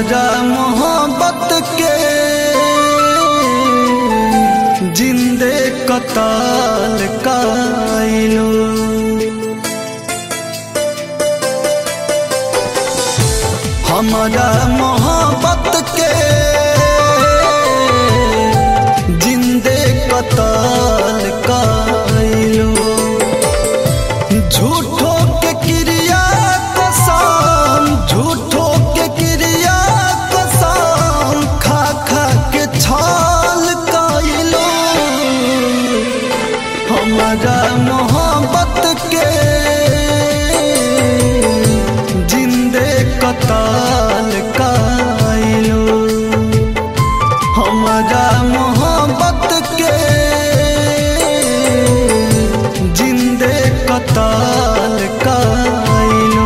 हमारा मोहब्बत के जिंदे कताल काइलो हमारा मोहब्बत के जिंदे कताल काइलो झूठो के क्रिया कसम झूठो के क्रिया कसम खा खा के छाल काइलो हमारा मोहब्बत के जिंदे कताल काइलो हमारा मोहब्बत के जिंदे कताल काइलो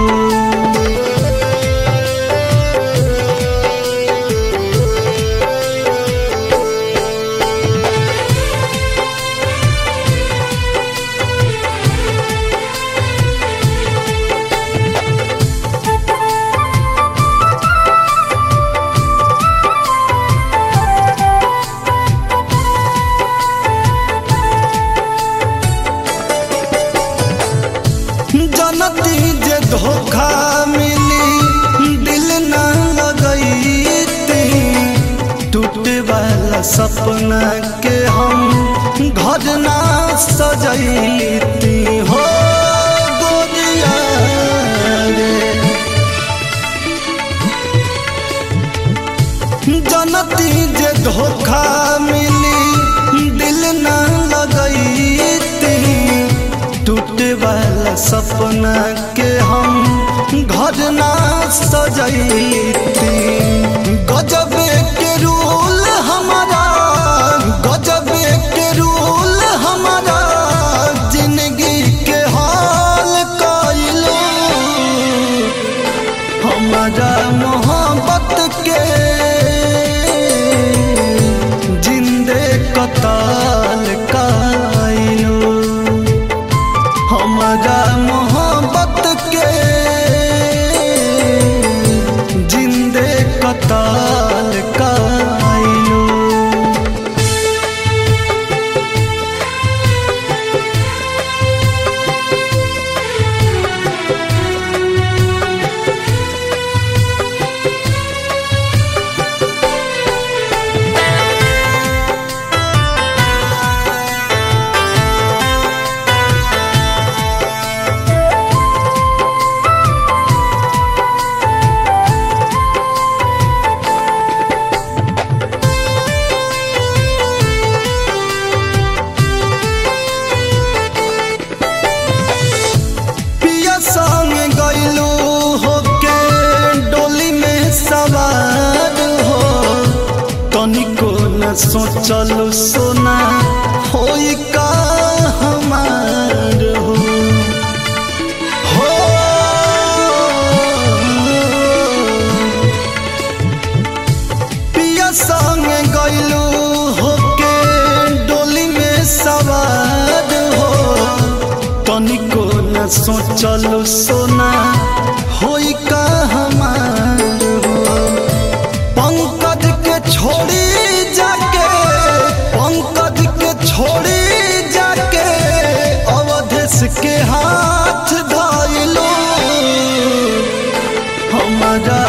जनती जे धोखा मिली दिल न लगैती टूटे वाला सपना के हम घर ना सजैती हो गोरिया रे जनती जे धोखा मिली दिल न लगैती टूटे वाला सपना के हम घर ना सजैती गजबे के रूल हमारा गजबे के रूल हमारा जिंदगी के हाल काइलो हमारा मोहब्बत के जिंदे कताल काइलो हमारा मोहब्बत के जिंदे कताल काइलो पिया संग गइलू होके डोली में सवार हो तनिको न सोचलू सोना होई का हमार हो हो पिया संग गइलू होके डोली में सवार हो तनिको न सोचलू सोना होई का हमार हो पंकज के छोड़ी जाके पंकज के छोड़ी जाके अवधेश के हाथ धइलो हमारा